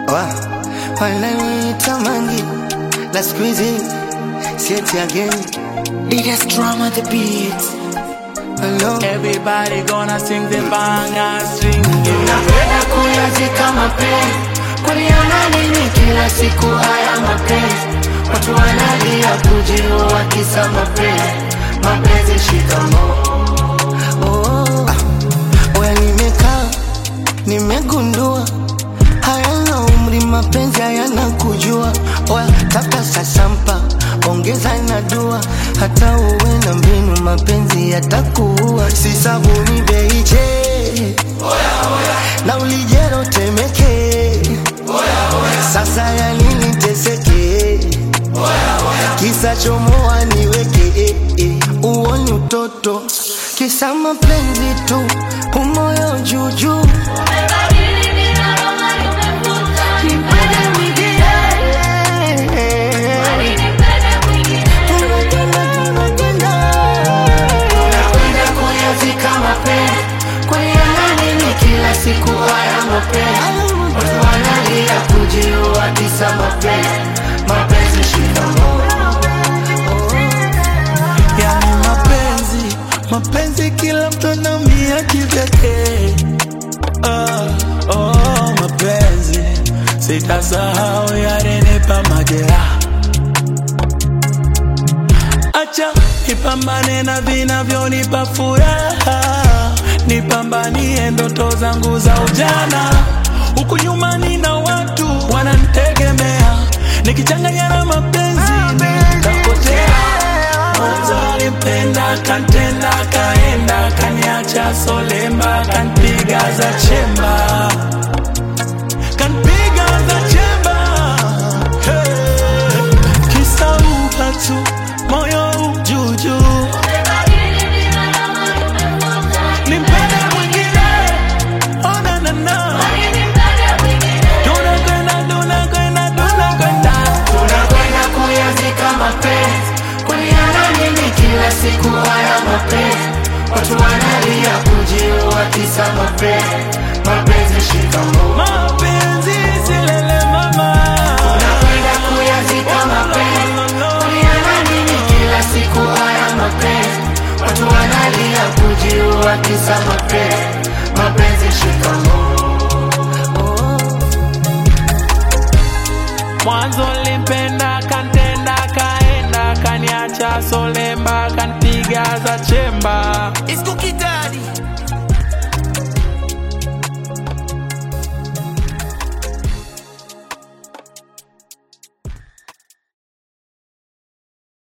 wa wananitamani la siku hizi sieti again Biggest drama the beat. Hello. Everybody gonna sing the banger string. Napenda kuyazika mapenzi, kuliona nini kila siku haya mapenzi? Watu wanalia kujiua kisa mapenzi, mapenzi shikamoo. Oh, ah, oya nimekaa nimegundua hayana umri mapenzi hayana kujua oya tafuta sasampa ongeza na dua hata uwe na mbinu mapenzi yatakuua si sabuni beiche na ulijero temeke sasa ya nini teseke kisa chomoa niweke eh, eh. uoni utoto kisa mapenzi tu umoyo juujuu Nipende mwingine. Tunakwenda, tunakwenda. Napenda kuyazika mapenzi, kuliona nini kila siku haya mapenzi? Watu wanalia kujiua kisa mapenzi, mapenzi shikamoo. Yani mapenzi, mapenzi kila mtu anaumia kivyake. Oh, oh, mapenzi sitasahau yalinipa majeraha. Acha nipambane na vinavyonipa furaha, nipambanie ndoto zangu za ujana. Huku nyuma nina watu wananitegemea, nikichanganya na mapenzi nitapotea. Mwanzo alimpenda kantenda, kaenda kaniacha solemba, kanpiga za chemba, kanpiga za chemba. Hey, kisa upatu moyo ujuju, nimpende mwingine, oh na na na, tunakwenda tunakwenda tunakwenda Tunakwenda kuyazika mapenzi, kuliana nini kila siku haya mapenzi? Watu wanalia kujiua kisa mapenzi, mapenzi shikamoo. mapenzi silele mama Tunakwenda kuyazika mapenzi, kuliana nini kila siku haya mapenzi? Watu wanalia kujiua kisa mapenzi, mapenzi shikamoo. mwanzo limpenda kantenda kaenda kaniacha solemba kanpiga za chemba